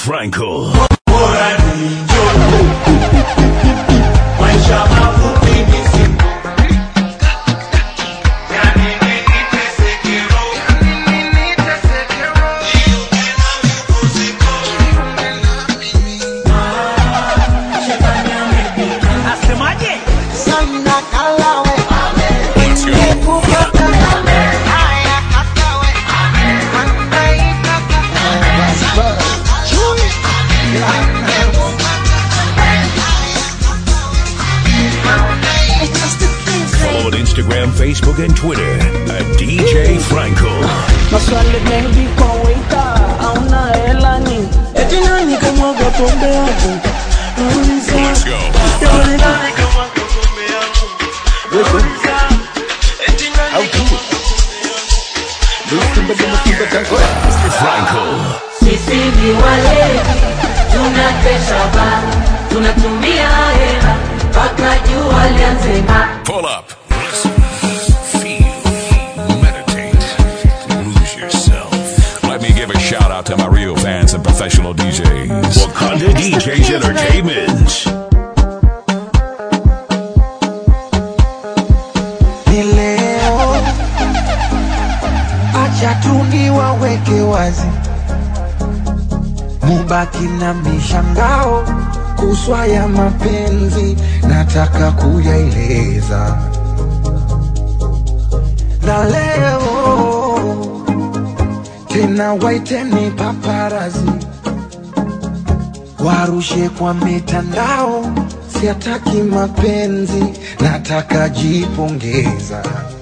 Franco. Maisha mafupi ni siku. Asemaje? Sana kalawe Let's go. Follow on Instagram, Facebook, and Twitter at DJ Franco. Maswali mengi kwa waiter, hauna hela ni eti nani kamwaga pombe yangu? Nauliza, Let's go. jamani nani kamwaga pombe yangu? Nauliza, eti nani Franco. Sisi ni walevi, tunakesha baa, tunatumia hela mpaka jua lianze ng'aa. Pull up. Listen. Feel. Meditate. Lose yourself. Let me give a shout out to my real fans and professional DJs. Wakanda DJs Entertainment. ni leo, acha tu niwaweke wazi, mubaki na mishangao kuswa ya mapenzi, nataka kuyaeleza na leo tena, waiteni paparazi warushe kwa mitandao, siataki mapenzi, nataka jipongeza.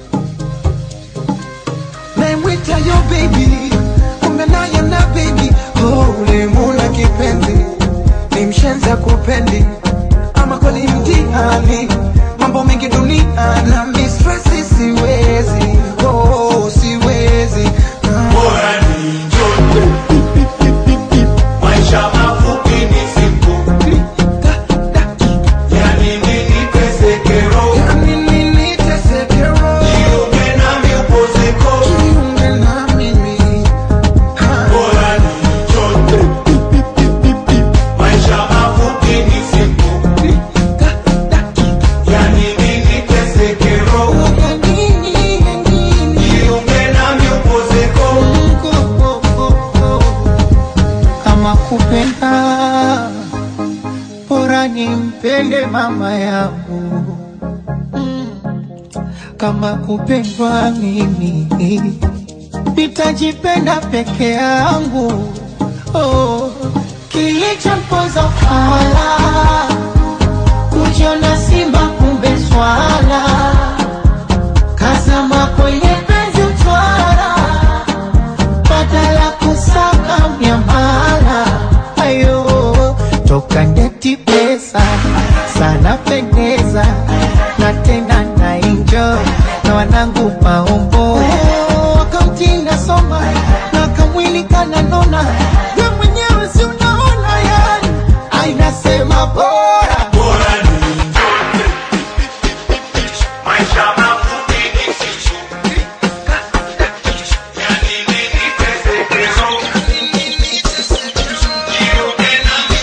Naimwita yo baby, kumbe naye na baby, oh, ulimuna kipenzi, ni mshenza kupendi, ama kweli mtihani, mambo mengi dunia na mistresi, siwezi, oh, siwezi ah. Bora ni njoo. Maisha mafupi ni siku. Yani nini tesekero. Jiunge nami upozeko. Bora ni njoo. Maisha mafupi ni siku. Yani nini tesekero. Jiunge nami upozeko. Kama kupenda bora nimpende mama yangu, kama kupendwa mimi nitajipenda peke yangu. Oh, kilichompoza fala kujiona simba kumbe swala kazama kwenye penzi utwara badala kusaka miamala ayo toka ndeti pesa sana pendeza na tena na enjoy na wanangu maombo wakamtinda soma na kamwili kananona we mwenyewe si unaona yani ainasema bora Bora ni njoo. Maisha mafupi ni siku. Yani nini tesekero. Jiunge nami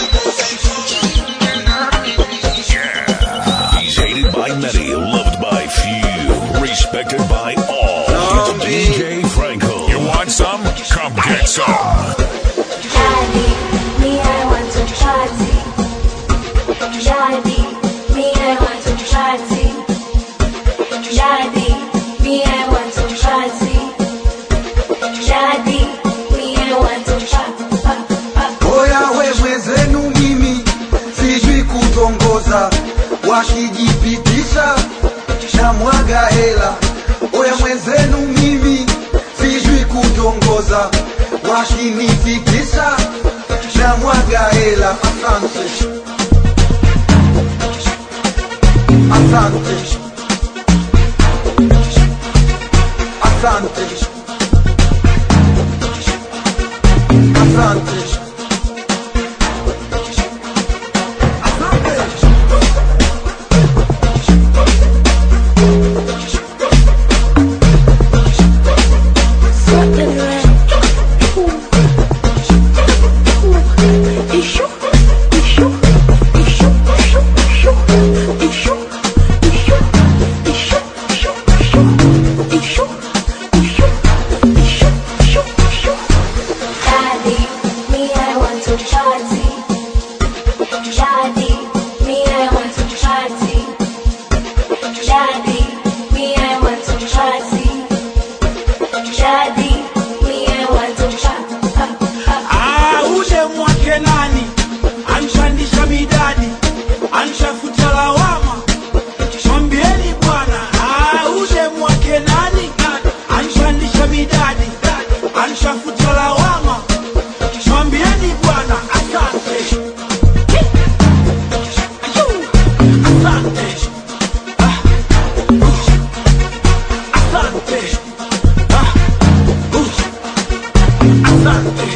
He's hated by many, loved by few, respected by all. It's DJ Franco. You want some? Come get some. Daddy, me I want to party. Daddy, me I want to party. Daddy, me I want to party. Daddy, me I want to party. Oya we mwenzenu mimi sijui kutongoza, washijipitisha na mwaga hela. Oya mwenzenu mimi sijui kutongoza, washinifikisha na mwaga hela. Asante, asante, asante, asante. Second round. to party. Daddy, me I want to party. Daddy, me I want to party. Daddy, me I want to party. Ah, ule mwake nani anshandisha midadi anshafuta lawama mwambieni bwana Ah, ule mwake nani anshandisha midadi anshafuta lawama mwambieni bwana asante asante Ah, asante Ah, asante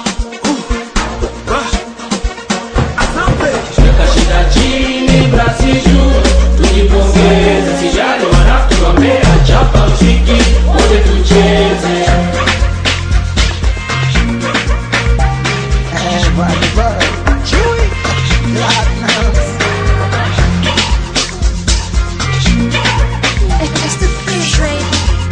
Weka shida chini, brasi juu, tujipongeze, sijali wanatuombea, chapa mziki, wote tucheze. It's the fish rate.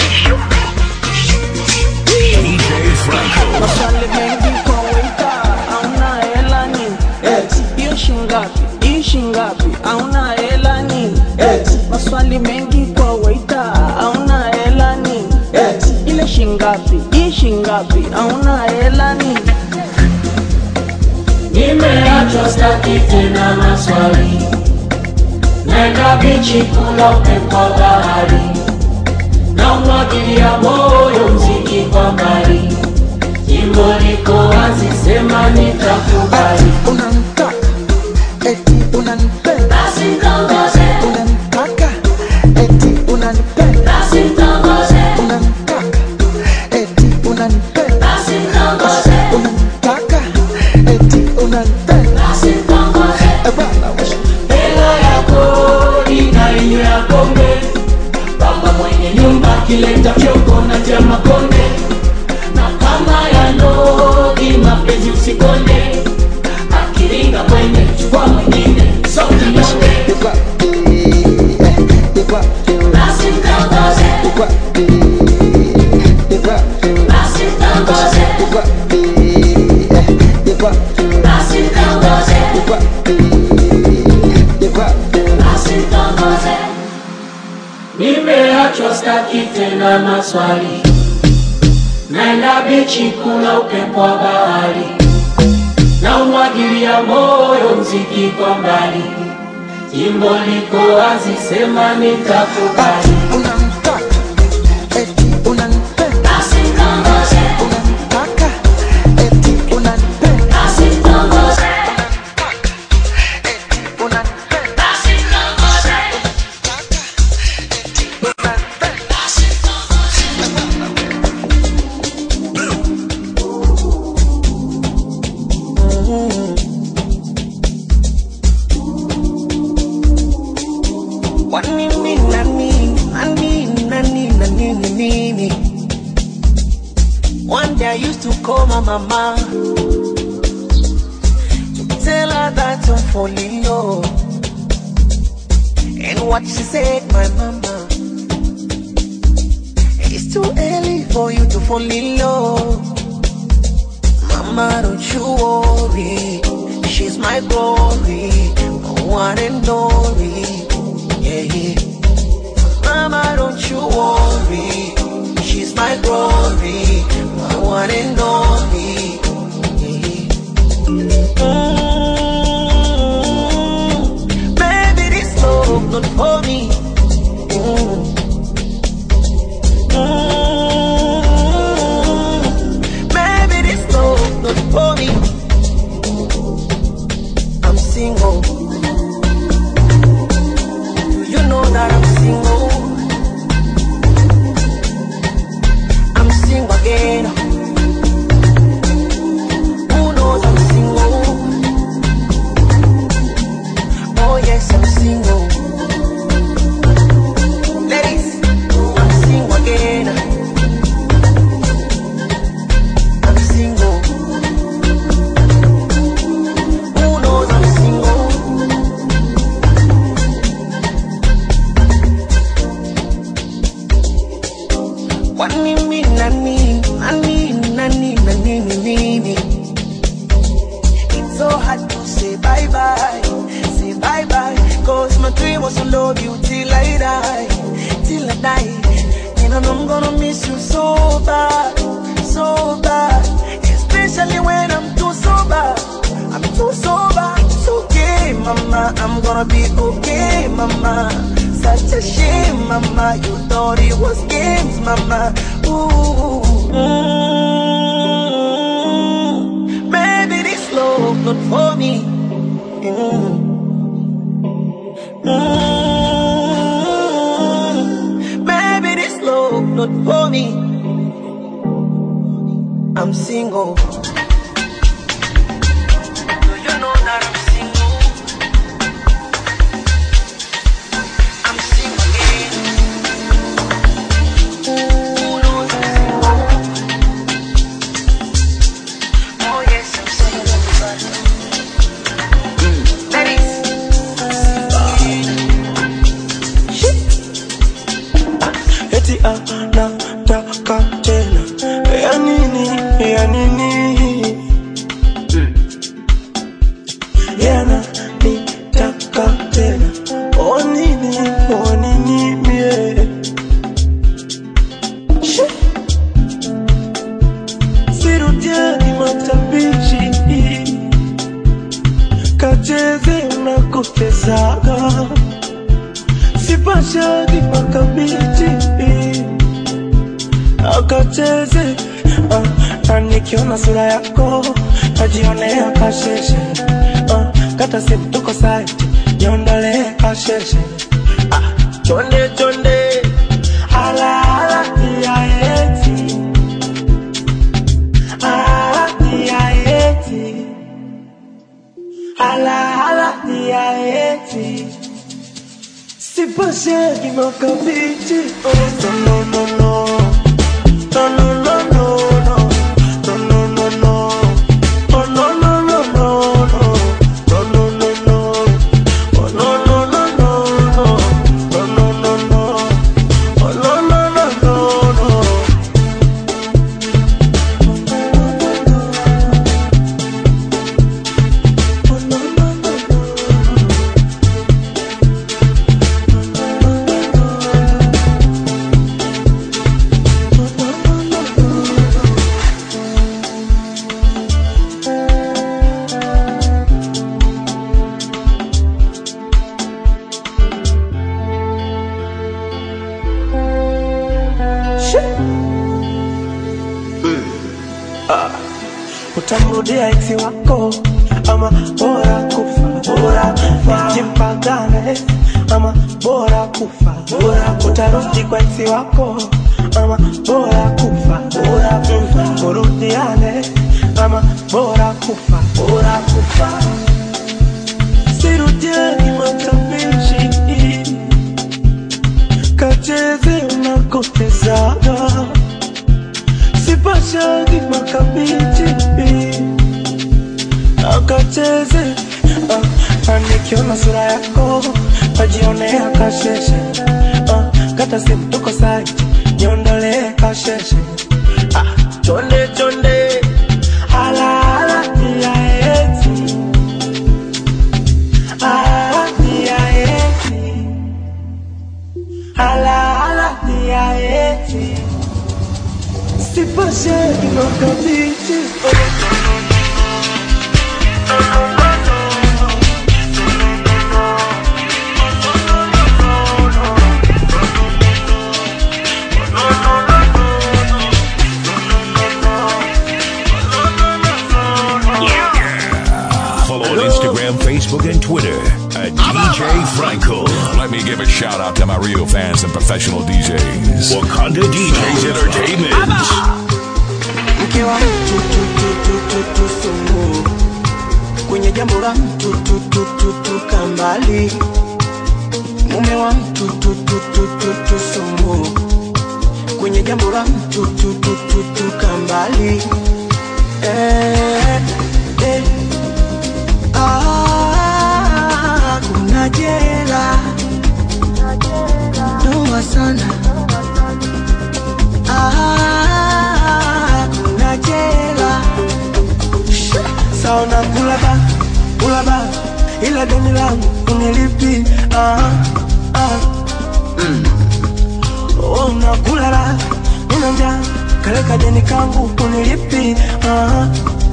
DJ Franco. Maswali mengi kwa waita, hauna hela nini? Hiyo shingapi? Hii shingapi? Hauna hela nini? Maswali mengi kwa waita, hauna hela nini? Ile shingapi? Hii shingapi? Hauna hela nini? Nimeachwa staki tena maswali, naenda bichi kula upepo wa bahari, na umwagilia moyo mziki kwa mbali, jimbo liko wazi, sema nitakubali. unanitaka eti unanipenda Basi tongoze, unanitaka eti unanipenda basi tongoze, unanitaka eti unanipenda basi tongoze, unanitaka eti unanipenda basi tongoze. Eh, bwana wewe. hela yako inainywe ya pombe baba mwenye nyumba kileta fyoko na tema konde na kama ya nogi mapenzi usikonde akiringa kwenye chukua mwingine sokinyonge You got the- eh, you got the- basi mtongoze you got the- you got the- basi mtongoze you got the- eh, you got the- basi mtongoze you got the- you got the- basi mtongoze nimeachwa staki tena maswali naenda bichi kula upepo wa bahari na umwagilia moyo mziki kwa mbali jimbo liko wazi sema nitakubali unanitaka eti unanipenda basi mtongoze unanitaka eti unanipenda basi mtongoze eti unanipenda basi mtongoze basi mtongoze Wanini nani, nani, nani, nani, nini? One day I used to call my mama to tell her that I'm falling low. And what she said, my mama, it's too early for you to fall in love. Mama, don't you worry, she's my glory, my one and only. Yeah, yeah. Mama, don't you worry. She's my glory, my one and only. Yeah. Mm, baby, this love not for me. Mm. Mm, baby, this love not for me. I'm single. You know that I'm single. I'm single again. promise to love you till I die, till I die. And I know I'm gonna miss you so bad, so bad. Especially when I'm too sober. I'm too sober. It's okay, mama. I'm gonna be okay, mama. Such a shame, mama. You thought it was games, mama. Ooh. Mm. Maybe this love not for me. Mm. Mm. Maybe this love not for me. I'm single. Do you know that I'm single? I'm single again. Who knows I'm single? Oh yes, I'm single. Ladies. eti anataka tena ya nini ya nini yana nitaka tena o nini o nini mie Shi. sirudiani matabichi kacheze unakotezaga sipashagi makabiti akacheze ah, na nikiona sura yako najionea kasheshe ah, kata simu tuko site niondolee kasheshe ah, chonde chonde ala ala tia eti ala tia eti ala ala tia eti Sipashagi makabiti Oh no no no no No no no no no No no no no Oh no no no no no No no no no Oh no no no no no No no no no Oh no no no no no utamrudia eksi wako ama bora kufa bora kufa jimpagane ama bora kufa bora utarudi kwa eksi wako ama bora kufa bora kufa murudiane ama bora kufa bora kufa sirudiani matabishi kacheze unakotezaga sipashagi makabiti akacheze ah, anikiona sura yako najionea kasheshe ah, kata simu tuko site niondolee kasheshe ah, chonde chonde ala ala tia eti ala tia eti ala ala tia eti Sipashagi makabiti Follow on Instagram, Facebook, and Twitter at DJ Franco. Let me give a shout out to my real fans and professional DJs. Wakanda DJs Entertainment. mke wa mtu tu, tu, tu, tu, tu, sumu kwenye jambo la mtu tu, tu, tu, tu, kambali mume wa mtu tu, tu, tu, tu, tu, sumu kwenye jambo la mtu tu, tu, tu, tu, kambali eh, eh. Ah, kuna jela noma sana Ah, kuna jela saona kulaba kulaba ila deni langu unilipi ah, ah. mm. oh, nakulala nina njaa kale kajeni kangu unilipi ah.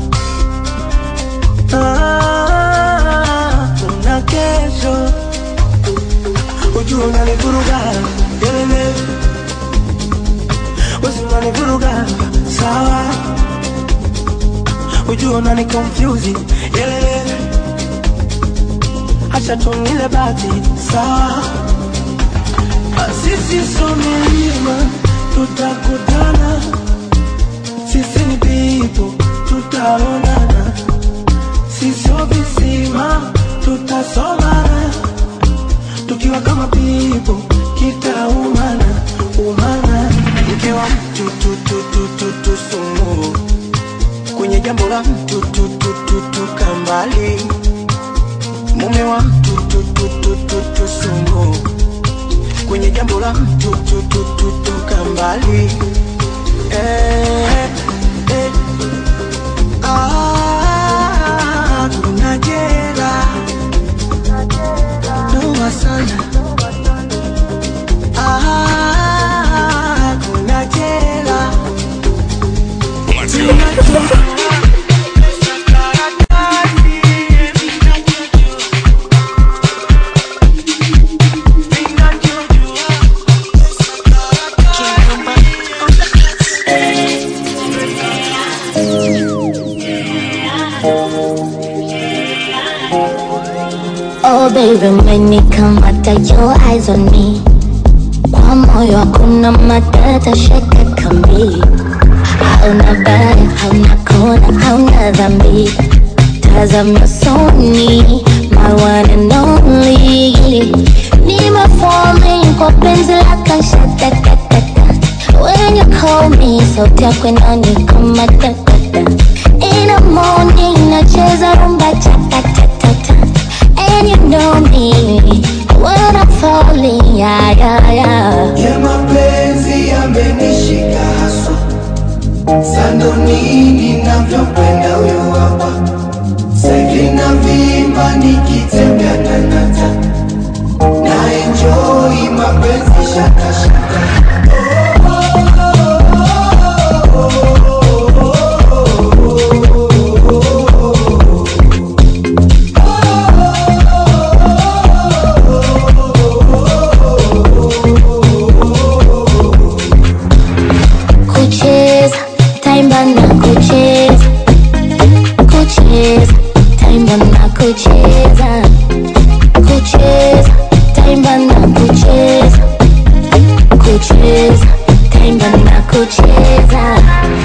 ah. kuna kesho ujua unanivuruga yelele wezi unanivuruga sawa ujua unani confuse yelele acha tunile bati sawa sisi so milima tutakutana sisi ni pipo tutaonana sisio visima tutasomana tukiwa kama pipo kitaumana umana mke wa mtu tu, tu, tu, tu, tu, sumu kwenye jambo la mtu tu, tu, tu, tu, kambali mume wa mtu tu, tu, tu, tu, tu, sumu kwenye jambo la mtu tu, tu, tu, tu, kambali eh, eh. Ah, kuna jera noma sana Ah, kuna jera Let's go. Oh baby, umenikamata your eyes on me kwa moyo hakuna matata, shaka kambi hauna baya, hauna kona, hauna dhambi tazama usoni, my one and only nime falling kwa penzi lako shatatatata when you call me sauti yako inanikama tatata in the morning nacheza rumba chatatatata and you know me when I'm falling yeah yeah yeah ya mapenzi yamenishika haswa sando nini navyopenda huyo hapa saivi na vimba nikitembea nanata na enjoi mapenzi shakashaka kucheza taimba na kucheza kucheza taimba na kucheza kucheza taimba na kucheza kucheza taimba na kucheza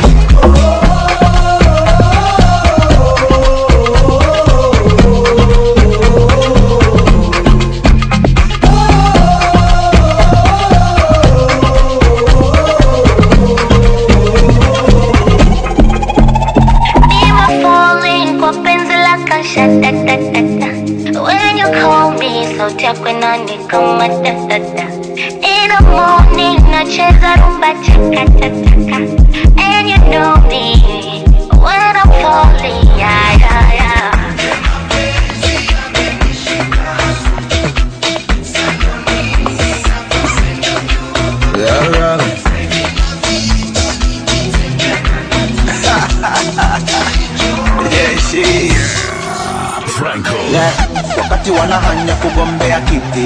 Nima falling kwa penzi lako shatatatata When you call me sauti yako inanikama tatata In the morning nacheza rumba chakatataka And you know me when I'm falling yeah yeah yeah Franco. yeah. wakati wanahanya kugombea kiti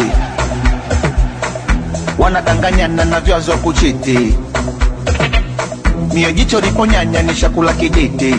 wanadanganyana na vyazo kuchiti mio jicho liponyanya ni shakula kiditi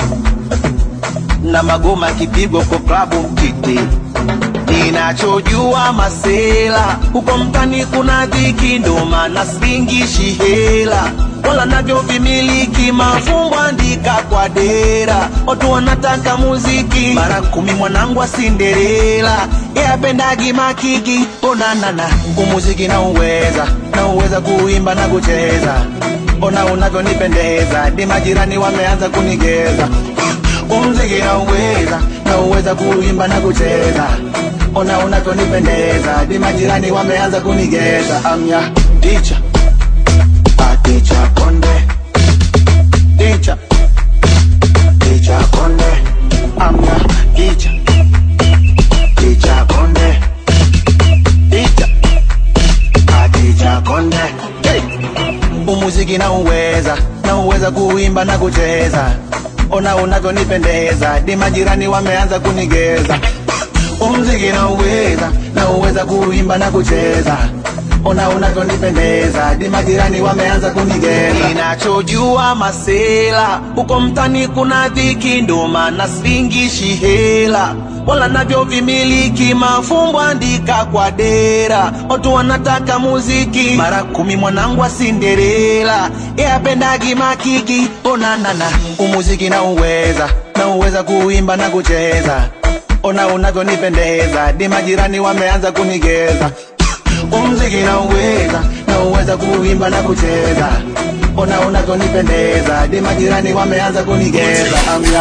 na magoma kipigwa kwa klabu mtiti ninachojua masela huko mtani kuna dhiki ndo maana spingishi hela wala navyo vimiliki mafumbo andika kwa dera watu wanataka muziki mara kumi mwanangu wa sinderela yapendagi makiki onanana umuziki na uweza na uweza kuimba na kucheza ona unavyonipendeza di majirani wameanza kunigeza umziki na uweza na uweza kuimba na kucheza ona unavyonipendeza di majirani wameanza kunigeza amya ticha aticha konde ticha ticha konde amya ticha ticha konde ticha kuimba na kucheza ona unavyonipendeza di majirani wameanza kunigeza umziki na uweza na uweza kuimba na kucheza ona unavyonipendeza di majirani wameanza kunigeza ninachojua masela huko mtani kuna dhiki ndo maana singishi hela wala navyo vimiliki mafumbo andika kwa dera watu wanataka muziki mara kumi mwanangu wa sinderela yapendagi makiki onanana umuziki na uweza na uweza kuimba na kucheza ona unavyonipendeza di majirani wameanza kunigeza umziki na uweza na uweza kuimba na kucheza ona unavyonipendeza di majirani wameanza kunigeza amya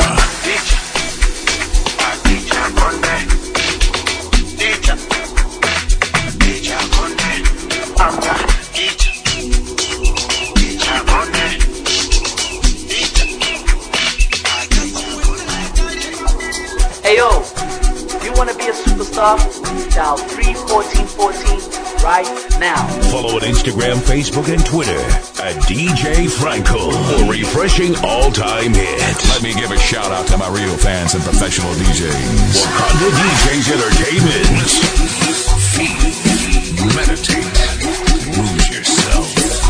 Hey yo, if you want to be a superstar, dial 31414 right now. Follow on Instagram, Facebook, and Twitter at DJ Franco for refreshing all-time hits. Let me give a shout out to my real fans and professional DJs. Wakanda DJs Entertainment. Feel, meditate, lose yourself.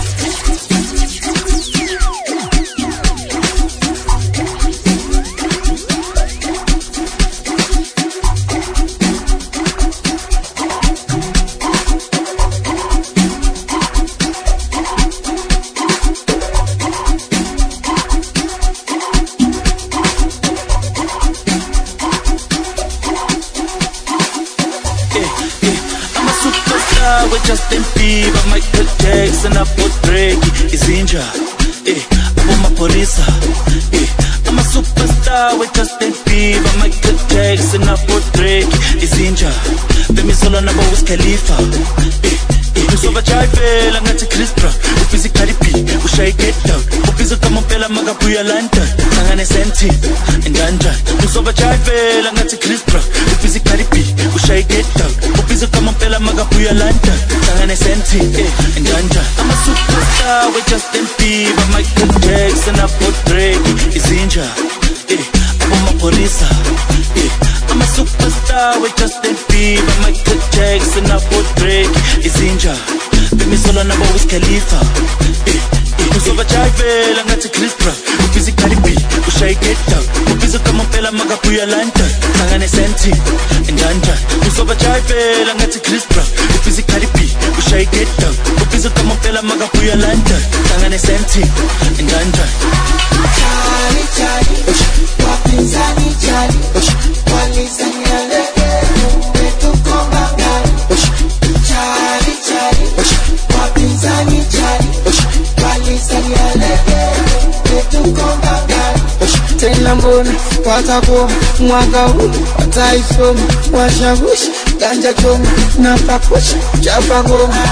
I'm a superstar with Justin Bieber, Michael Jackson, hapo Drake, Izinja, eh, hapo mapolisa, eh, I'm a superstar with Justin Bieber, Michael Jackson, hapo Drake, Izinja, Femi Solo nabo Wiz Khalifa, eh, eh, Usoba Jaivela ngathi Chris Brown, ubhizi Cardi B, ushayi get down, ubhizi kama mpela makabuya London, hlangane senti, endanjani, usoba Jaivela ngathi Chris Brown, ubhizi Cardi B, ushayi get down, ubhizi kama mpela makabuya London, hlangane senti, eh, endanjani, I'm a superstar with Justin Bieber, Michael Jackson, hapo Drake, Izinja, eh, abo mapolisa, eh, I'm a superstar with Justin Bieber, Michael Jackson, hapo Drake, Izinja, Femi Solo nabo Wiz Khalifa, eh, eh, uzoba Jaivela ngathi Chris Brown, ubhizi Cardi B, ushayi get down, ubhizi kama mpela makabuya London, hlangane senti, endanjani, uzoba Jaivela ngathi Chris Brown, ubhizi Cardi B, ushayi get down, ubhizi kama mpela makabuya London, hlangane senti, endanjani. Chali, chali, wapinzani chali, walizania lege, umetukonga gari. Chali, chali, wapinzani chali, walizania lege, umetukonga gari. Tena mbona watakoma mwaka huu wataisoma washawishi ganja choma na pakusha chapa ngoma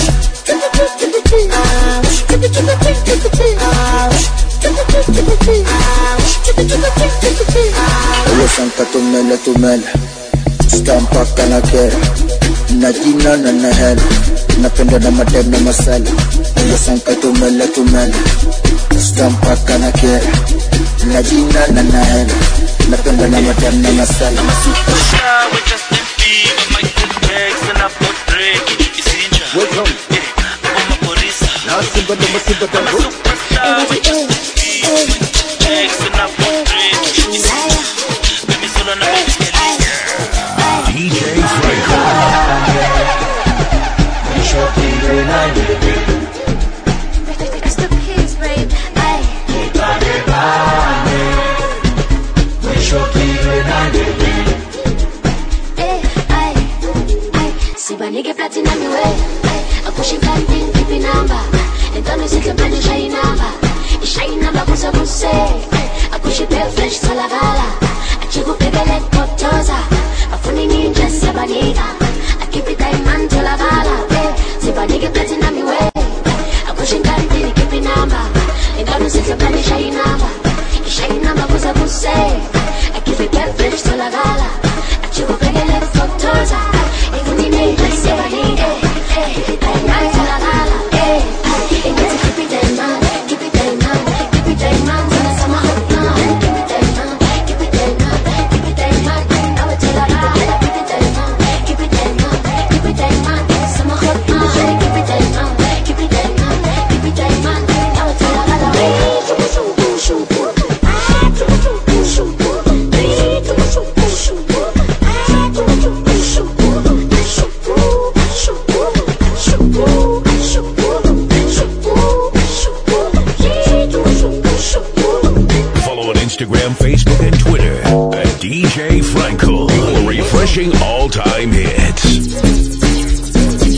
Olo sanka tumele tumele Stampaka na kera Na jina na na hela Napenda na madem na masala Olo sanka tumele tumele Stampaka na kera Na jina na na hela Napenda na madem na masala Superstar with Justin Bieber, Michael Jackson, hapo Drake, Izinja, eh, abo mapolisa. I'm a superstar with Justin Bieber, Michael Jackson, hapo Drake, Izinja, Femi Solo nabo Wiz Khalifa. DJ Franco. It's the kids, babe. Ay. Eh, ay, ay. sibanike platinum iwe akusho ikanting ipi namba entwana isihle manje ishaye inamba ishaye inamba kuze kuse Your refreshing all-time hits.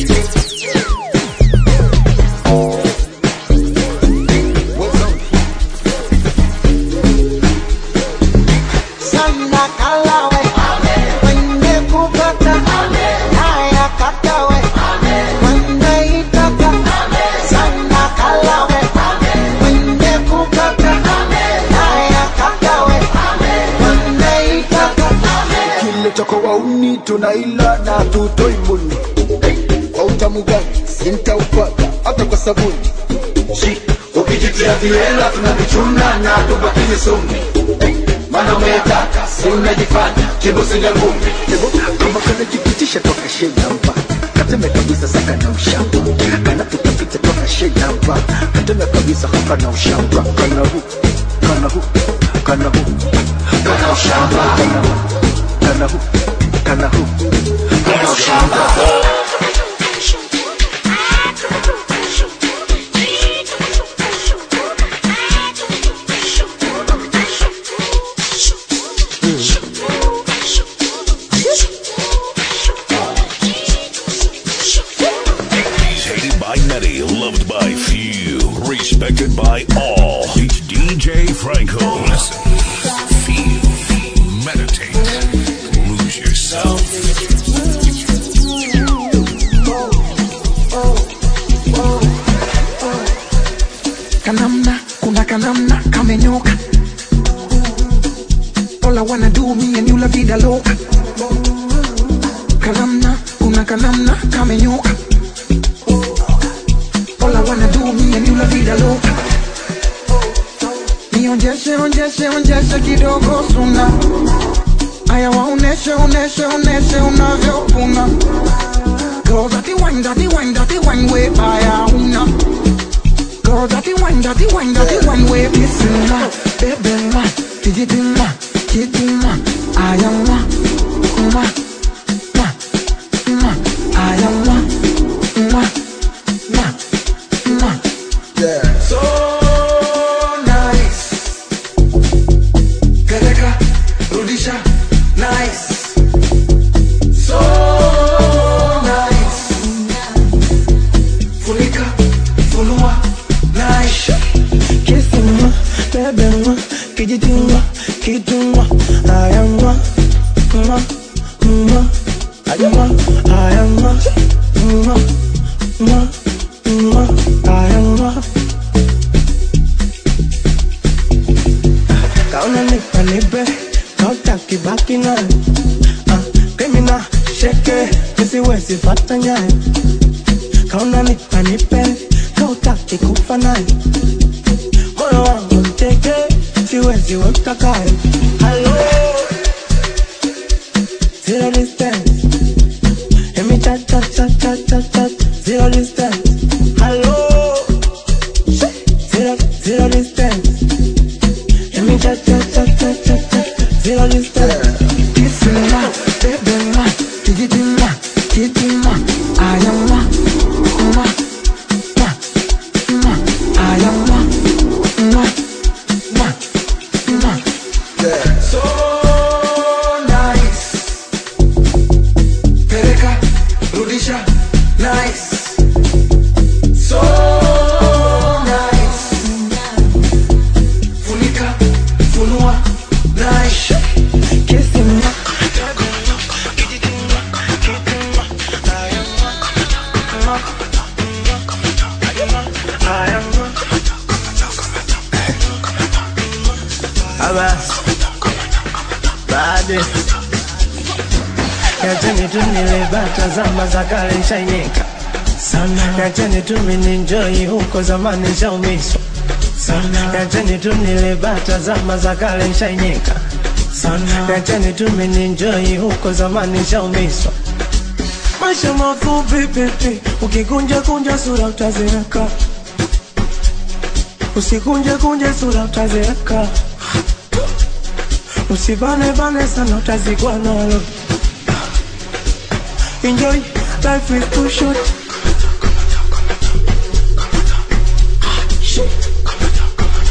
Sana kalawe Wende kupata Haya katawe Wende itaka Sana kalawe Wende kupata Haya katawe Wende itaka kile chako wauni tunaila na tutoi muni kwa utamu gani sintaupata hata kwa sabuni Shi, ukijitia viela tunavichuna na tubakini sumi mana umetaka si unajifanya kibusinga ngumi kama kanajipitisha toka shenamba kateme kabisa saka na ushamba kanatutapita toka shenamba kateme kabisa hapa na ushamba kana hu kana hu kana hu kana ushamba kana hu kana hu kana hu kana ushamba He's hated by many, loved by few, respected by all. It's DJ Franco. Listen, feel, meditate, lose yourself. kanamna kuna kanamna kamenyoka all I wanna do me and you la vida loca kanamna kuna kanamna kamenyoka all I wanna do me and you la vida loca nionjeshe onjeshe onjeshe kidogo suna aya waoneshe oneshe oneshe unavyopuna Girl, that the wine, that the wine, that the wine way by una. Girl, that the wine, that the wine, that the wine way kissing ma, baby ma, tijiti ma, kiti ma, I am ma, ma, ma, ma, I am ma, ma, ma, ma. Yeah. So nice. Peleka, rudisha, nice. So nice. Funika, funua, nice. Kissing, baby, kijitima, kituma, ayama, ma, ma, ayama, ayama, ma, ma, ma, ayama. kaona nipa nipe kautaki baki nayo Ah, krimina sheke nisiwezi fata nyayo kaona nipa nipe kautaki kufa nayo moyo wangu mteke siwezi weka kayo halo zero distance Emi chat chat chat chat chat chat zero distance halo zero zero distance Let me chat chat chat chat chat chat Zero distance Kissing ma, baby ma Kijiti ma, kiti ma I am ma, ma, ma, ma I am ma, ma, ma, ma So nice Peleka, rudisha, nice So nice funika funua nice kissing ma Abas Bade Yacheni tu nilibata zama za kale shainika sana Yacheni tu mininjoi huko zamani shaumiswa sana Yacheni tu nilibata zama za kale shainika sana Yacheni tu mininjoi huko zamani shaumiswa Maisha mafupi pipi Ukikunja kunja sura utazeeka Usikunje kunje sura utazeeka Usibane bane sana utazikwa nalo Enjoy, life is too short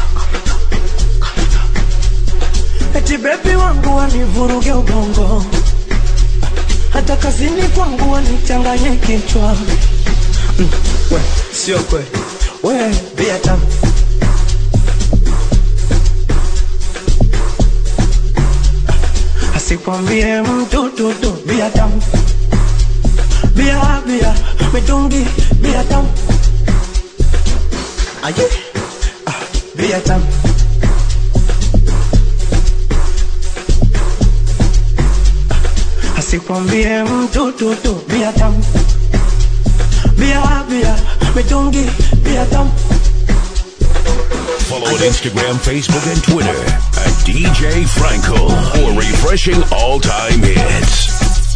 Eti baby wangu wanivuruge ubongo hata kazini kwangu wanichanganye kichwa mm, we, sio kweli we bia tamu asikwambie mtu tutu bia tamu bia bia mitungi bia tamu aye ah, bia tamu asikwambie mtu tutu bia tamu bia bia mitungi bia tamu Follow on Instagram, Facebook, and Twitter at DJ Franco for refreshing all time hits.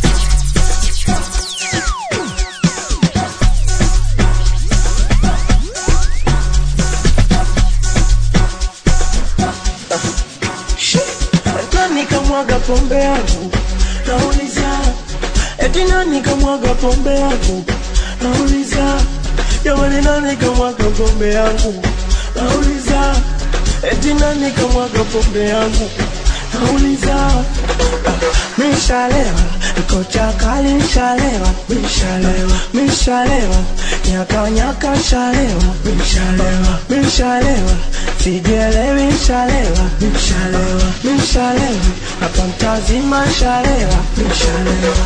nani kamwaga pombe yangu nauliza eti nani kamwaga pombe yangu nauliza jamani nani kamwaga pombe yangu nauliza eti nani kamwaga pombe yangu nauliza mishalewa kocha kali mishalewa mishalewa mishalewa nyaka nyaka shalewa mishalewa mishalewa sijielewi mishalewa mishalewa mishalewa hapa mtazima shalewa mishalewa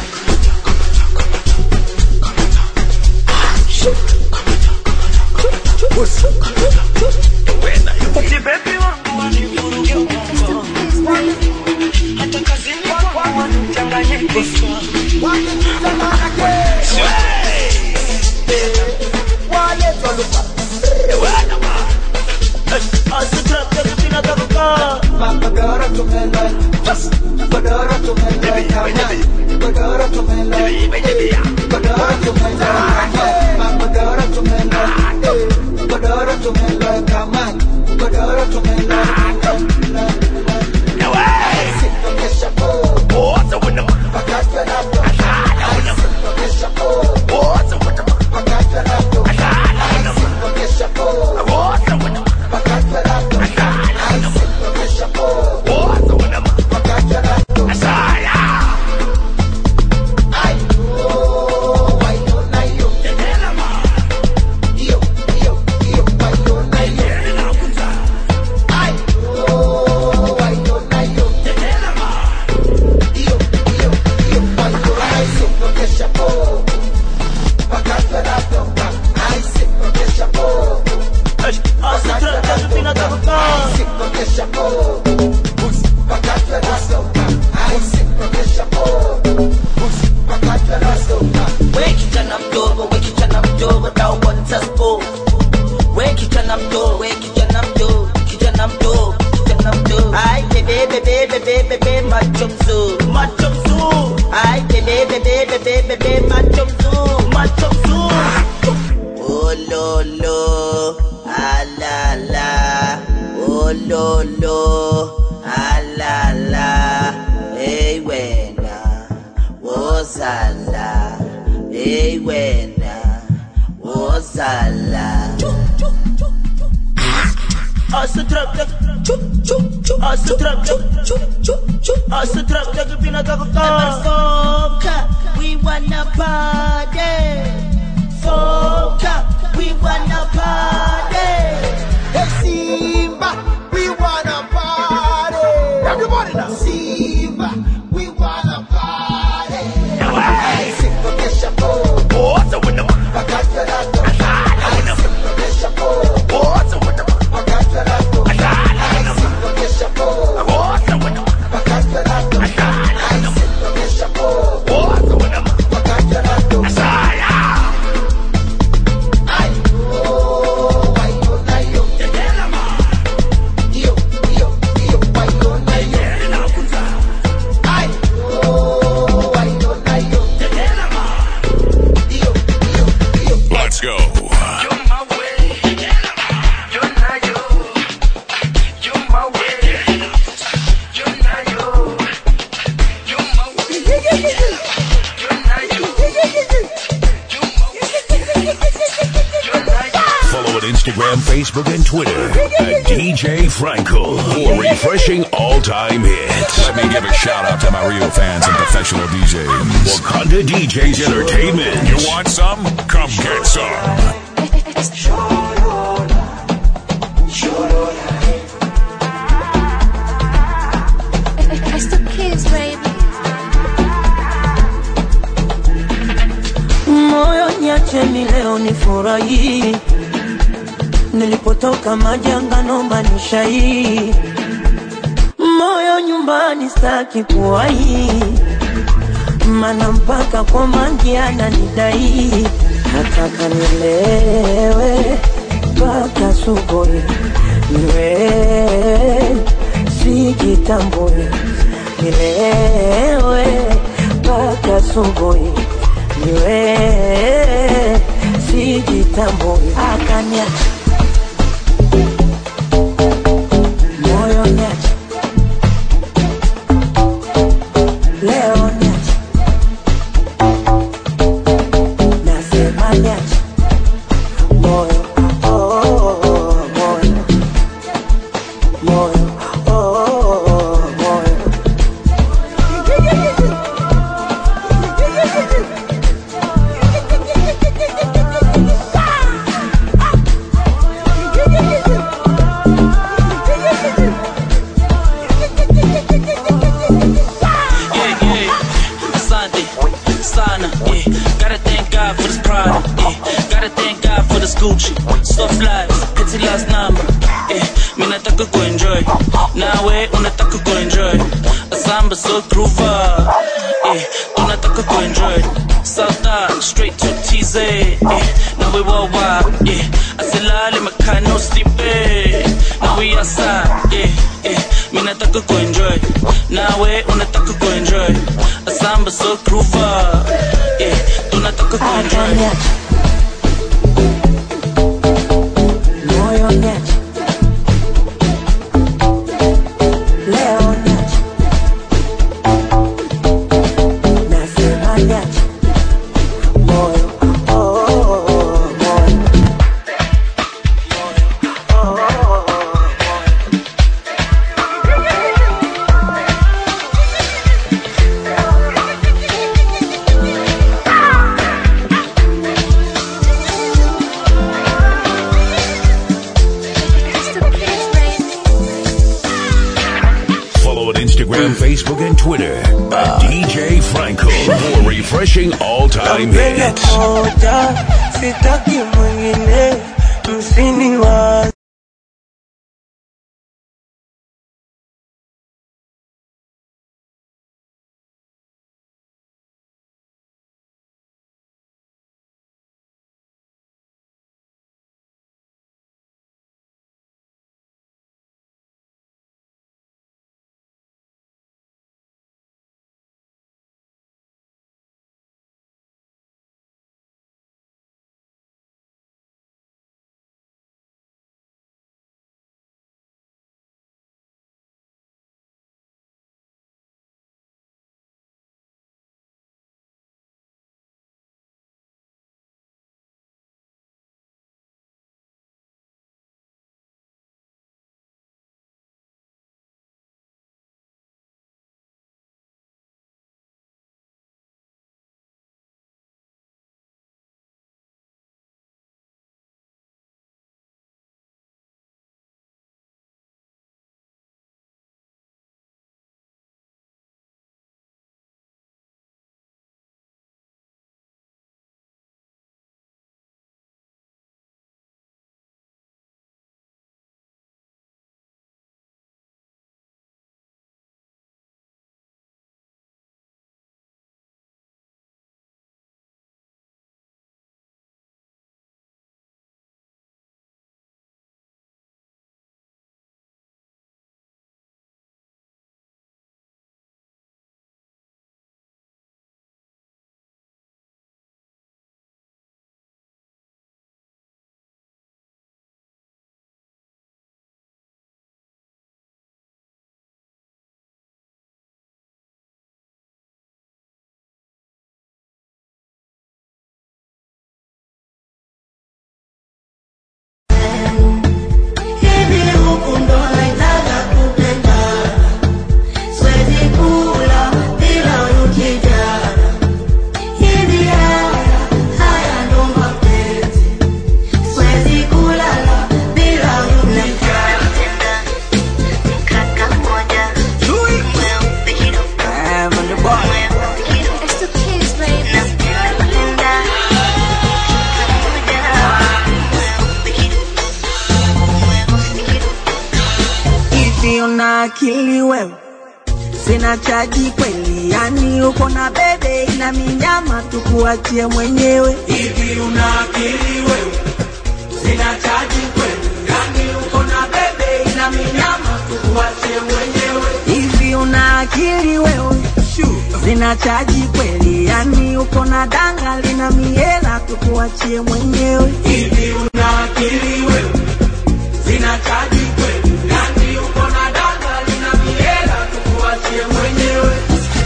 Ati baby wangu wanivuruge ubongo. Hata kazini kwangu wanichanganye kichwa. Godoro tumela, godoro tumela, godoro tumela, godoro tumela, godoro tumela, godoro tumela, kama godoro tumela. We kijana mdogo, we kijana mdogo, tauponza spo. We kijana mdogo, we kijana mdogo, kijana mdogo, kijana mdogo. Ai bebe bebe bebe bebe macho mzuri, macho mzuri. Ai bebe bebe bebe bebe macho mzuri, macho mzuri. Oh lo lo, ah la la. Oh lo lo, ah la la. Hey wena, wozala. Hey wena, wozala. Asa trap tak chup chup chup Asa trap tak chup chup chup Asa trap tak pinataka Foka, we wanna party Foka, we wanna party Hey Simba, we wanna party. Everybody now. Simba, we wanna party. Hey, Simba, kesha po. Wote wana wakati rato. Hey, Simba, kesha po. Wote wana wakati rato. Hey, Simba, kesha po. Wote wana wakati rato. Hey, Simba, kesha po. Wote wana wakati rato. Ay, oh, Instagram, Facebook, and Twitter at DJ Frankel for refreshing all-time hits. Let me give a shout out to my real fans and professional DJs. Wakanda DJs Entertainment. You want some? Come get some. It's the kids, baby. moyo niacheni leo nifurahi nilipotoka majanga nomba nishai moyo nyumbani staki kuwai mana mpaka kwa mangi ananidai nataka nilewe mpaka subuhi niwe sijitambui nilewe mpaka subuhi niwe sijitambui akanya moyo nyacha leo nyacha nasema nyacha moyo oh, oh, oh, moyo moyo oh, oh, oh, moyo yeah, yeah. Asante, sana, yeah. Gotta thank God for this product, yeah. Gotta thank God for this Gucci. Soft life, petty last number, yeah. Mi nataka kuenjoy, nawe unataka kuenjoy. Asamba so groover, yeah. Tunataka kuenjoy. South Dock, straight to TZ, yeah. Now we worldwide, yeah. Asilale makano sleeping. Now we outside, yeah, yeah. Mi nataka kuenjoy, nawe unataka kuenjoy. Asamba so groover, yeah. Tunataka kuenjoy. moyo nyacha leo nyacha nasema nyacha moyo oh, oh, oh, moyo Follow on Instagram, Facebook, and Twitter at DJ Franco for refreshing all-time Nampenda hits. moja, sitaki mwingine, msiniwaze akili wewe sina chaji kweli yani uko na bebe ina minyama tukuachie mwenyewe hivi una akili wewe sina chaji kweli yani uko na bebe ina minyama tukuachie mwenyewe hivi una akili wewe sina chaji kweli yani uko na danga lina miela tukuachie mwenyewe hivi una akili wewe sina chaji kweli yani uko na danga lina miela tukuachie mwenyewe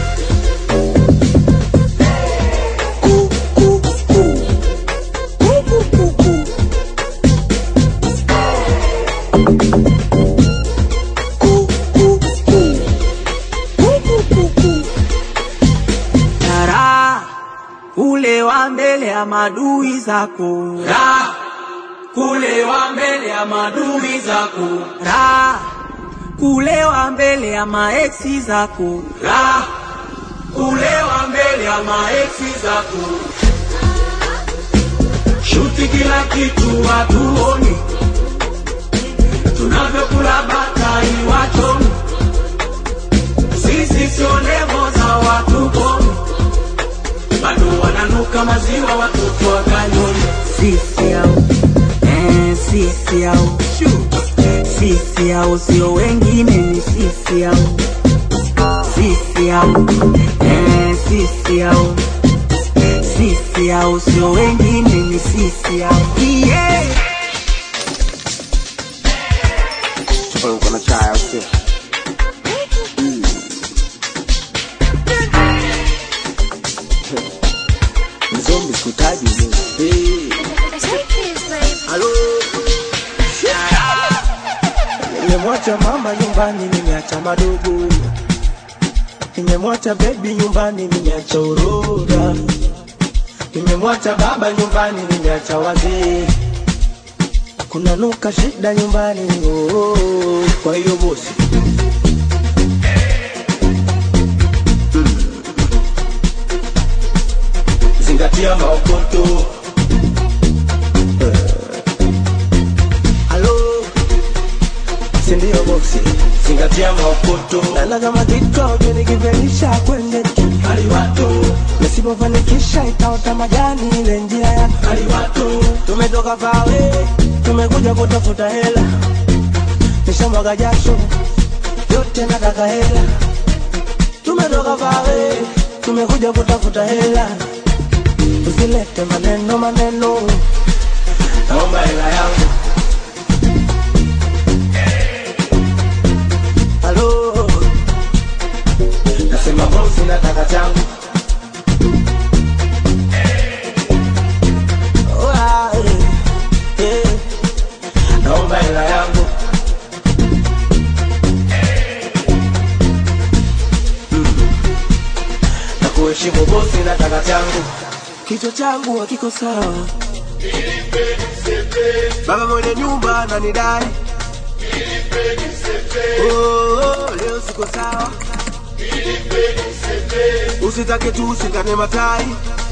Tara ule wa mbele ya madui zako ra kulewa mbele ya madui zako ra kulewa mbele ya maeksi zako ra kulewa mbele ya maeksi zako shuti kila kitu hatuoni tunavyokula batai wachoni sisi sio levo za watu komi bado wananuka maziwa watoto wa kanyoni sisi au eh, sisi au sisi au sio wengine ni sisi au sisi au eh, sisi au sisi au sio wengine ni sisi au yeah. Chakula uko na chai au sio? Mzombi sikutaji mimi. Hey. Halo. Nimemwacha mama nyumbani, nimeacha madogo. Nimemwacha baby nyumbani, nimeacha uroga. Nimemwacha baba nyumbani, nimeacha wazee. Kuna nuka shida nyumbani, oh, oh, oh. kwa hiyo bosi zingatia maokoto halo, si ndio bosi? zingatia maokoto Nana kama kikao nikivelisha kwende kaliwato nisipofanikisha itaota majani ile njia ya kaliwato tumetoka pawe tumekuja kutafuta hela nishamwaga jasho yote nataka hela tumetoka pawe tumekuja kutafuta hela usilete maneno maneno naomba hela yangu halo nasema bosi nataka changu oh, ah, eh, eh. naomba hela yangu na kuheshimu bosi nataka changu kichwa changu hakiko sawa baba mwenye nyumba ananidai oh, oh, leo siko sawa usitake tu usikane matai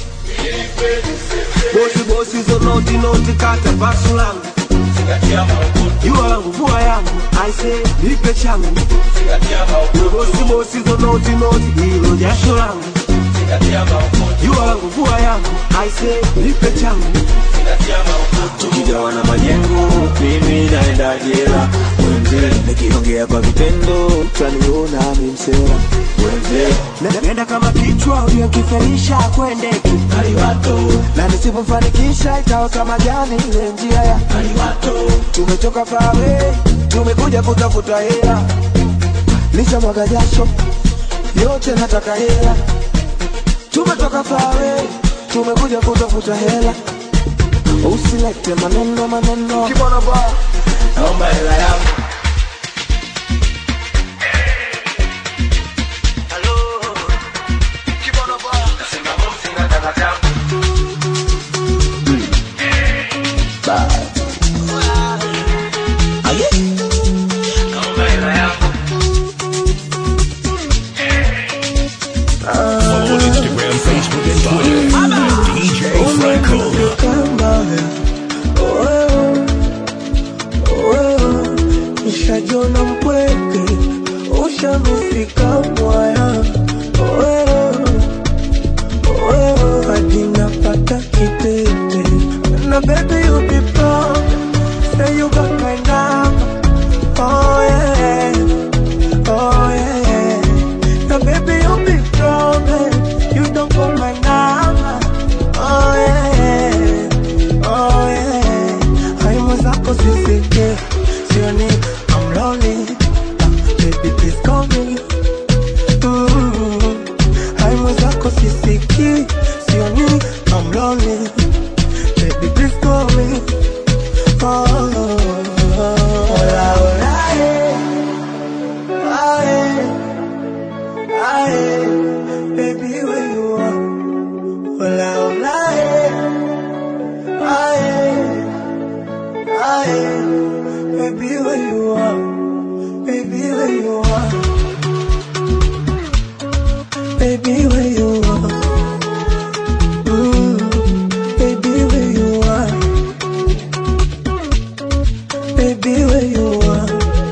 bosi bosi hizo noti noti kata pasu langu jua langu vua yangu aise nipe changu bosi bosi hizo noti noti hilo jasho langu jua langu vua yangu aise nipe changu tukigawana majengo mimi naenda jela wenze nikiongea kwa vitendo utaniona mimsera wenze Na- nenda kama kichwa uliokiferisha kwendeki na nisipofanikisha itaota majani ile njia ya tumetoka pawe tumekuja kutafuta hela licha mwaga jasho yote nataka hela tumetoka pawe tumekuja kutafuta hela usilete maneno maneno naomba hela yangu nasema bosi nataka changu naomba hela yangu Follow on Instagram, Facebook, and Twitter. DJ Franco. sisiki sioni I'm lonely baby please call me oh, hola hola eh. Aye, aye, baby where you are hola hola eh. Aye, aye, baby where you are baby where you are baby where you are mm, baby where you are baby where you are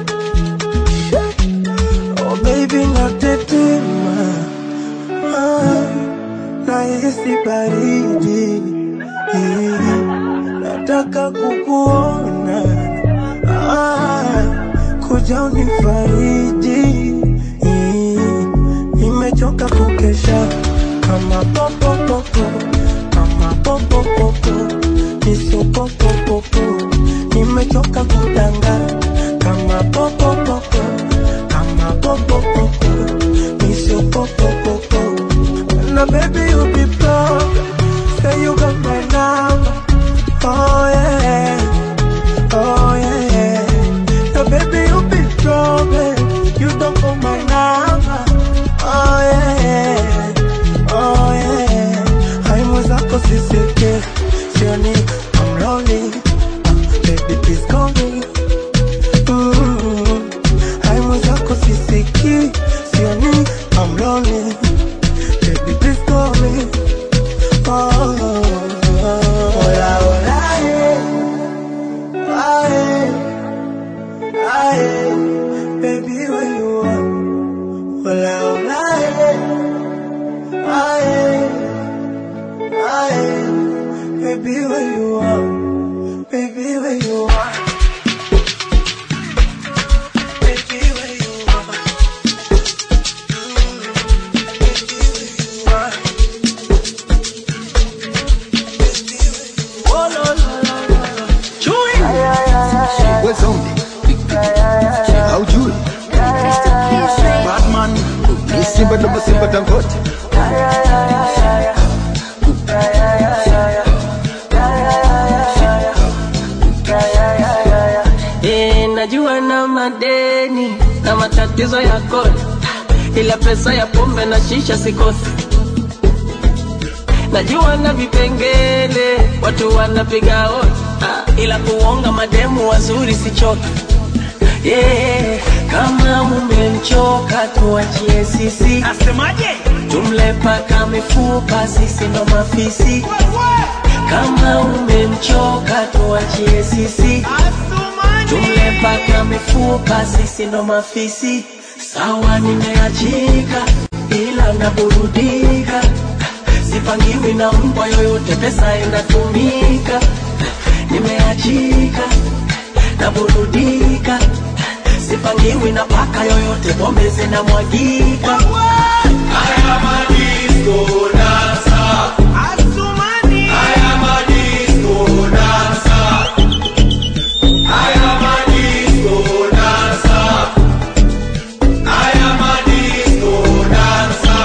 oh baby natetema ah, nahisi baridi eh, nataka kukuona ah, kuja unifariji eh, nimechoka kukesha kama popopopo kama popopopo nisopopopopo nimechoka kudanga kama popopopo kama popopopo nisopopopopo na baby you be proud say you got my number oh yeah oh yeah na baby you be proud babe. you don't know my number oh yeah oh yeah hai mwenzako sisike sioni I'm lonely baby please call me mm. hai mwenzako sisiki sioni I'm lonely baby please call me oh hola hola yeah. Aye, aye, baby where you are hola hola yeah. Aye, aye, baby where you are baby where you are baby where you are Oh, no, no, no, no, no. Chewy. What's on Haujui Batman ni simba ndo simba tangote Eh, najua na madeni na matatizo ya kodi, ila pesa ya pombe na shisha sikosi. Najua na vipengele watu wanapiga hodi, ah, ila kuonga mademu wazuri sichoki. Yeah, kama mumemchoka tuachie sisi. Asemaje? Tumle paka mifupa, sisi ndo mafisi. Kama umemchoka tuachie sisi. Tumle paka mifupa, sisi ndo mafisi. Sawa, nimeachika ila naburudika, sipangiwi na mbwa yoyote, pesa inatumika. Nimeachika naburudika, sipangiwi na paka yoyote, pombe zinamwagika. Haya madisko dansa, Asumani. Haya madisko dansa, haya madisko dansa, haya madisko dansa.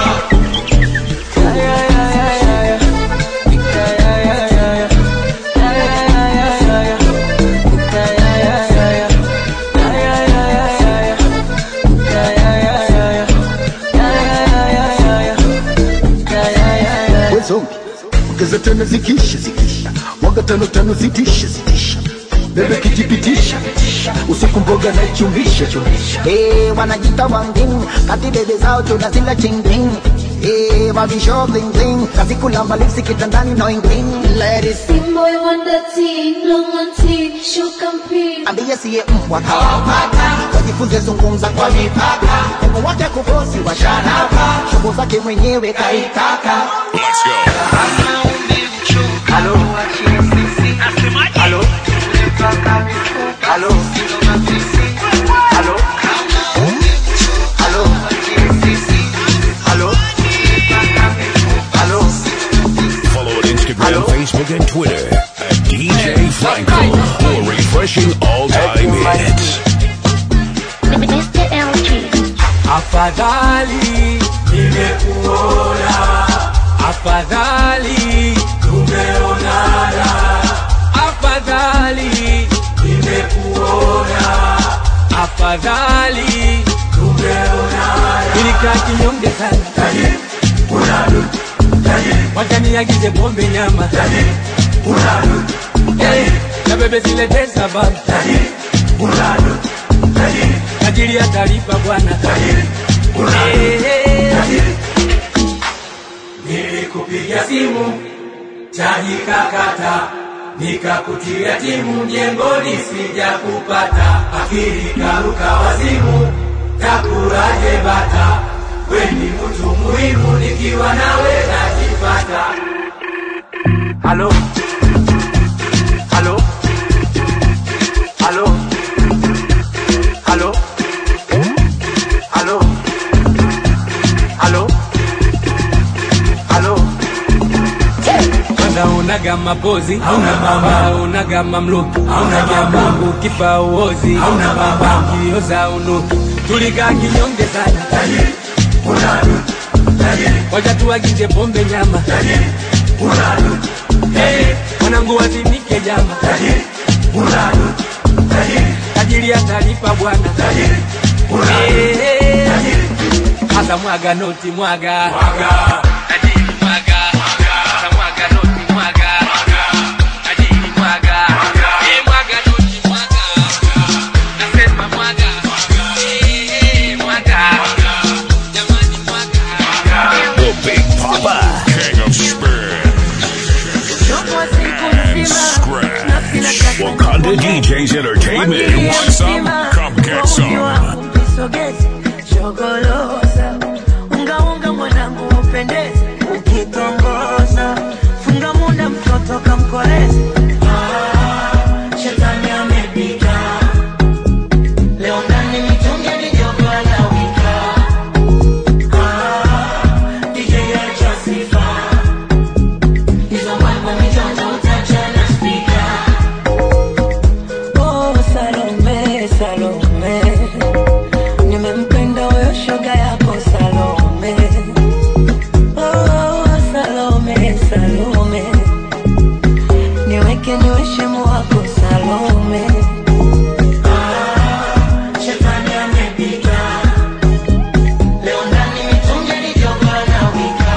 Wezombi ongeza tano zikisha zikisha mwaga tano tano zitisha zitisha bebe kijipitisha usiku mboga na chumisha chumisha Eh, wanajita wangin kati bebe zao tunazila chingling Eh, mavisho bling bling kazi kulamba lipsi kitandani no ingling ladies Boy wonder teen, long on teen, show campaign. ambie siye mbwa kawapata wajifunze zungumza kwa mipaka mungu wake kubosi wa shanaka shobo zake mwenyewe kaitaka Let's go. Halo. Halo. Halo. Halo. Halo. Halo. Halo. Follow on Instagram, Facebook, and Twitter at DJ Franco for refreshing all-time hits. Mr. LG. Afadhali nimekuona, afadhali tumeonana, afadhali nimekuona, afadhali tumeonana. Nilikaa kinyonge sana, tajiri unadu, tajiri wakaniagize pombe nyama, tajiri unadu, tajiri na bebe zilete sababu, tajiri unadu, tajiri tajiri atalipa bwana, tajiri unadu, tajiri Nilikupigia simu chaji kakata, nikakutia timu mjengoni, sija kupata akili karuka wazimu, takuraje bata, weni mtu muhimu, nikiwa nawe najipata. Halo, halo, halo, halo, halo, halo halo kwanza unaga mapozi hauna mama unaga mamluki hauna mama ukifa uozi hauna mama ukioza unuki tulikaa kinyonge sana tajiri unadu tajiri wacha tuagize pombe nyama tajiri unadu hey, mwanangu wazimike jama tajiri unadu tajiri tajiri atalipa bwana tajiri unadu hey, tajiri hasa mwaga noti mwaga mwaga tajiri mwaga hasa mwaga noti mwaga tajiri mwaga Eh, mwaga noti mwaga nasema mwaga Eh, mwaga jamani mwaga The Big Papa, King of Spin. Scratch. Wakanda DJs Entertainment. You want some? Come get some. Kisogezi, shogoloza unga unga mwanangu upendeze ukitongoza funga muda mtoto kamkoleze Ah, shetani amepita leo ndani mitungi ni jogo anawika Ah, DJ acha sifa hizo mambo michonjo utachana spika Oh, Salome, Salome, nimempenda huyo shoga yako Salome. Oh, Salome, Salome, niweke niwe shemu wako Salome. Ah, shetani amepita. Leo ndani mitungi ni jogo anawika.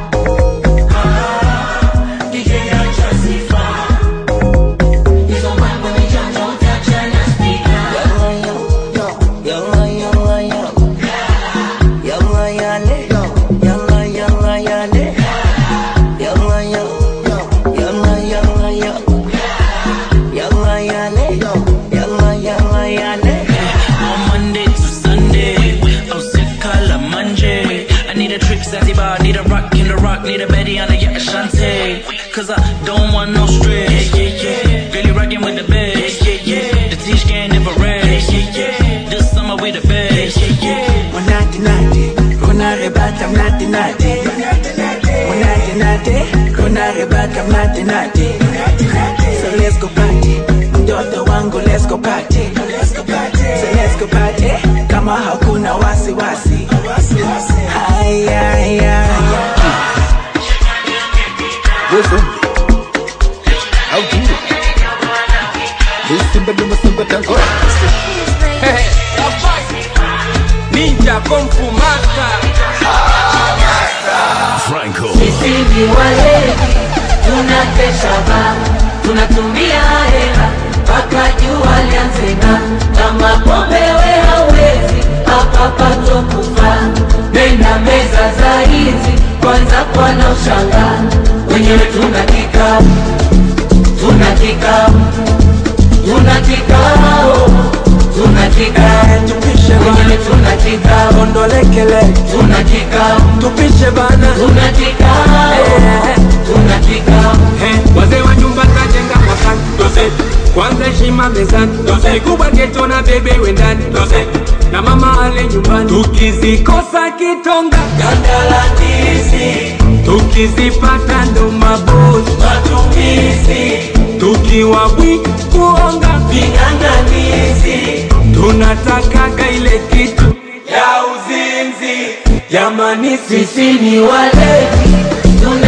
Ah, DJ acha sifa. Hizo mambo ni janja utachana spika. Yalla, yalla, yalla. Yalla, yale. Yalla, yalla, yale. Yalla, yalla. Yalla, yalla, yalla. Yalla, yale. Yalla, yalla, yale. On Monday to Sunday, oh sick color Monday. I need a trip Zanzibar, need a rock in the rock, need a Betty on a yacht Ashante. Cause I don't want no stress. Yeah, yeah, yeah. Girl, you rockin' with the best. Yeah, yeah, yeah. The teach game never rest. Yeah, yeah, yeah. This summer we the best. Yeah, yeah. Unati nati, kuna rebata mnati nati. Unati nati, kuna rebata mnati nati. So let's go party, mtoto wangu let's go party. So let's go party, kama hakuna wasi wasi. Haya, haya, Wewe How do you? Hey, Simba Duma Simba Tango. Ninja Kung Fu Master Franco. Sisi ni walevi, tunakesha baa, tunatumia hela mpaka jua lianze ng'aa. Kama pombe we hawezi, hapa patokufa. Nenda meza za hizi, kwanza kwana ushangaa. Wenyewe tuna kikao, tuna kikao, tuna kikao, tuna kikao. Wenyewe tuna kikao, ondolekele, tuna kikao, tupishe bana, tuna kikao, tuna kikao. wazee wa nyumba kajenga mwakani Dose. kwanza heshima mezani Dose. mikubwa geto na bebe wendani Dose. na mama ale nyumbani tukizikosa kitonga Gandala ndizi, tukizipata ndo mabozi matumizi, tukiwa bwi kuonga ving'ang'anizi, tunatakaga ile kitu ya uzinzi jamani sisi ni walevi, tuna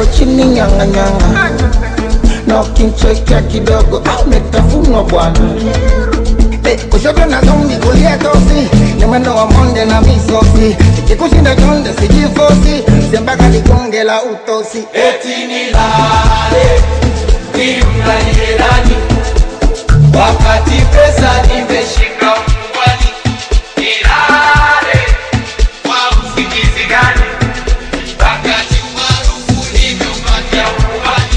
leo chini nyanga nyanga na ukinchekea kidogo ah, umetafunwa bwana Eh, kushoto na zombi kulia tosi ni mwendo wa monde na misosi ikikushinda chonde sijifosi sembaka ligonge la utosi eti nilale nimlalie nani wakati pesa nimeshika mfukoni nilale kwa usingizi gani wakati umaarufu nimeupatia mfukoni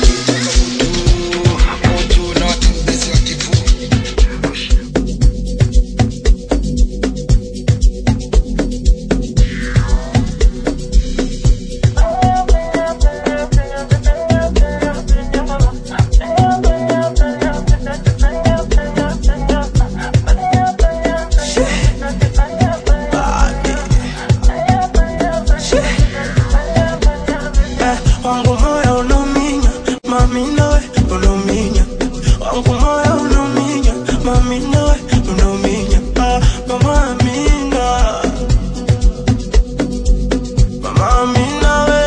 Eh, wangu moyo unauminya mami nawe unauminya wangu moyo unauminya mami nawe unauminya ah, mama amina mama amina we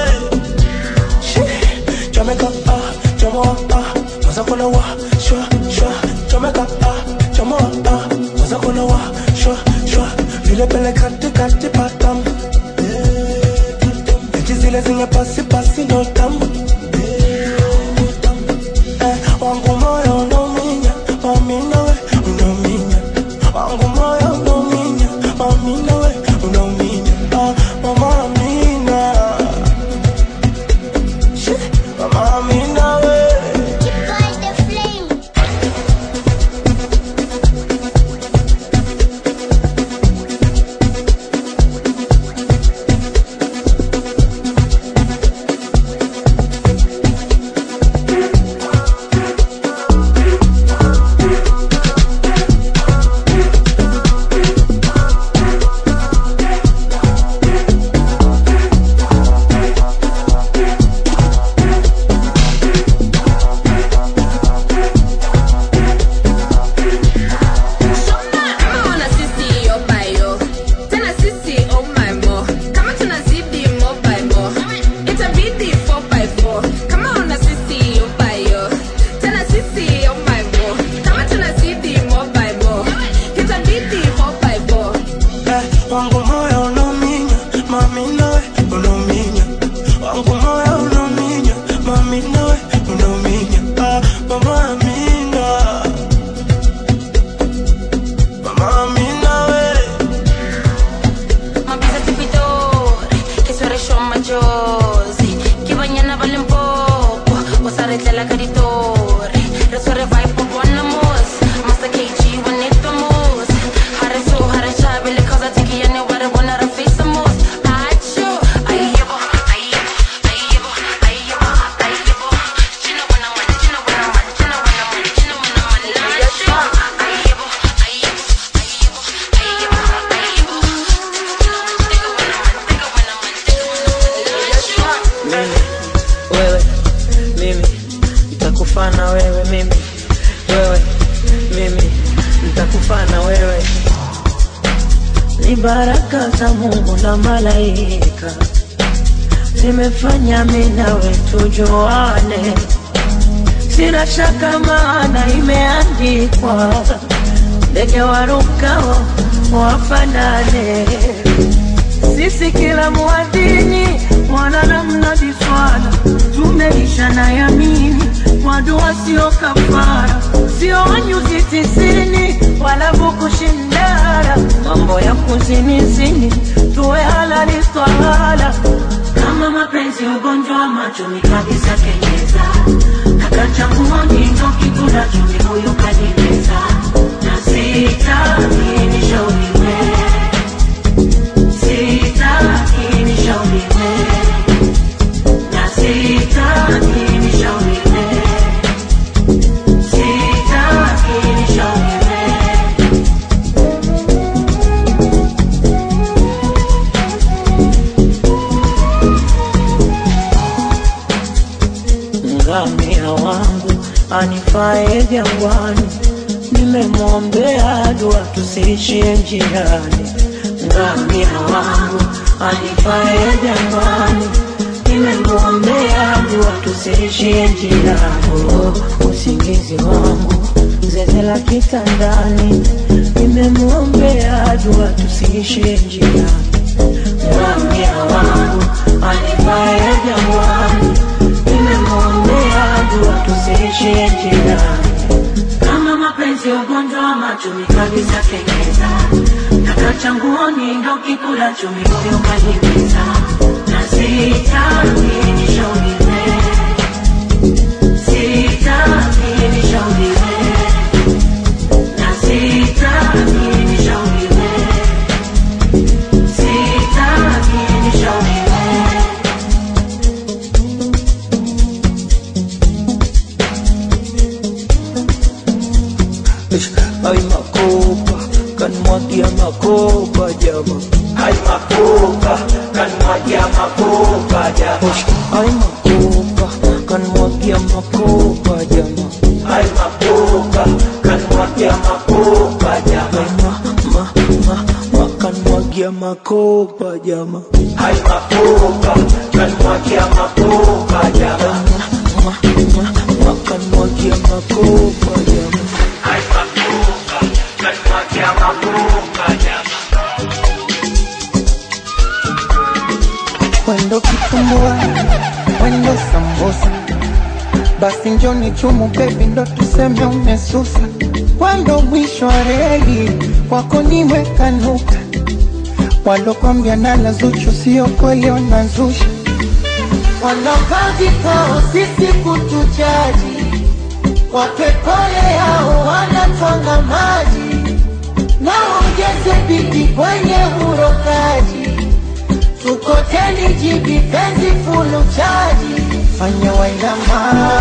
Shit. chomeka ah chomoa ah maza kuna wa shwa shwa chomeka ah chomoa ah maza kuna wa shwa shwa vile pele kati kati patam Eti zile zenye pasi pasi ndo tamu Eh, wangu moyo unauminya mami nawe unauminya wangu moyo unauminya mami nawe unauminya ah, mama amina Shit, mama amina we Kama wana sisi yo bayo tena sisi oh my mo kama tunazidi mo by mo itabidi 4 by 4 kama wana sisi yo bayo tena sisi oh my mo kama tunazidi mo by mo itabidi 4 by 4 Eh, wangu moyo unauminya mami nawe unauminya wangu moyo unauminya mami nawe unauminya ah, mama amina mama amina we Mabisa tipitori, che sono maggiosi, che bagnano vale un poco, o sarete la caritori, le sore vai po' buona mos, ma sta che ci vanetto mos, hare su, hare chabe, le cose ti che ne guarda buona rafisa mos, acho, ayyebo, ayyebo, ayyebo, ayyebo, ayyebo, chino buena man, chino buena man, chino buena man, chino buena man, acho, ayyebo, ayyebo, ayyebo, ayyebo, ayyebo. mimi wewe mimi nitakufana wewe mimi wewe mimi nitakufana wewe ni baraka za Mungu na malaika zimefanya mimi nawe tujuane, sina shaka maana imeandikwa, ndege warukao wafanane sisi kila muadhini mwana namna biswala tumeisha na yamini kwa dua sio kafara sio wanyuzi tisini wala bukushindara mambo ya kuzinizini tuwe halali swala kama mapenzi ugonjwa wa macho ni kabisa kenyeza kakachangua nyingo kikula chumi huyu kanimeza na sitaki nishauriwe sitaki nishauriwe na sitaki nishauriwe sitaki nishauriwe ngamia wangu anifae jangwani, nimemwombea dua tusiishie njiani. Ngamia wangu anifae jangwani, nimemwombea tusiishie njiani. Oh, usingizi wangu zezela kitandani, nimemwombea dua tusiishie njiani. Ngamia wangu anifae jangwani, nimemwombea dua tusiishie njiani. Kama mapenzi ugonjwa wa machumi kabisa kengeza, kaka changuoni ndo kikula chumi moyo kanimeza, na sitaki nishauriwe, sitaki nishauriwe, na sitaki nishauriwe, sitaki nishauriwe. Ay makopa, kanmwagia makopa jama. Ay makopa, kanmwagia makopa jama. Ay makopa, kanmwagia makopa jama. Ay makopa, kanmwagia makopa jama. Ay ma, ma, ma, ma, kanmwagia makopa jama. Ay makopa, kanmwagia makopa jama. Ma, ma, ma, ma, kanmwagia makopa jama. Ay makopa, kanmwagia makopa jama. Wendo kitumbua, wendo sambusa, basi njoni chumu bebi, ndo tuseme umesusa. Wendo mwisho wa reli, wako nimekanuka, walokwambia nala Zuchu sio kweli, wanazusha wanakaa vikao sisi kutujaji, wapepole yao wanatwanga maji, na ongeze bidi kwenye urokaji tukoteni jibi penzi fulu chaji fanya wainama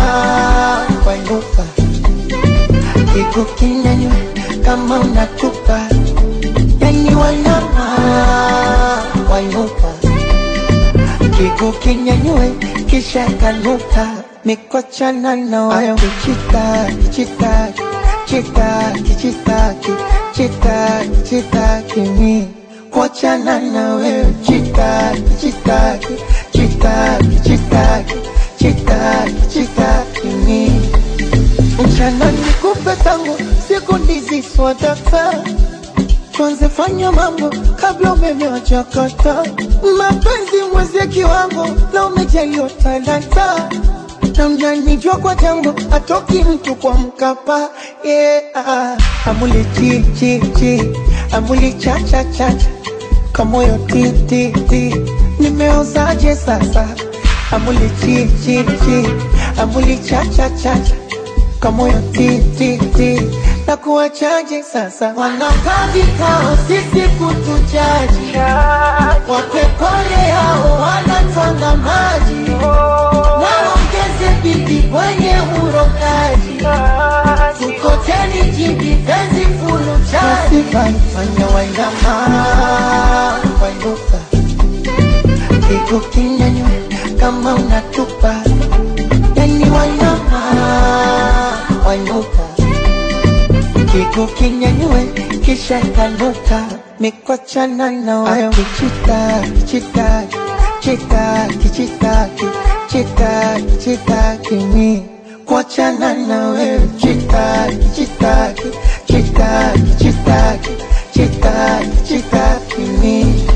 wainuka kiku kinyanywe kama unatupa yani wainama wainuka kiku kinyanywe kisha kanuka mikochana na wayo kichitaki chitaki chitaki chitaki chitaki chitaki mi kuachana na wewe chitaki chitaki chitaki chitaki chitaki chitaki mi mchana nikupe tangu siku ndizi swadaka tuanze fanya mambo kabla umeme wajakata mapenzi mweze kiwango na umejaliwa talanta na mjanijua kwa jambo atoki mtu kwa mkapa yeah. amuli chi chi chi amuli cha cha cha cha kamoyo ti ti ti nimeozaje sasa amuli chi chi chi amuli cha cha cha cha kamoyo ti ti ti na kuwachaje sasa wanakaa vikao sisi kutujaji wapepole yao wanatwanga maji naongeze bidi kwenye urokaji tukoteni jibi penzi fulu chaji fanya wainama wainuka kiku kinyanywe kama unatupa yani wainama wainuka kiku kinyanywe kisha kanuka mikochana na wayo kichitaki chitaki chitaki chitaki chitaki chitaki mi kuachana na wewe chitaki chitaki chitaki chitaki chitaki chitaki mi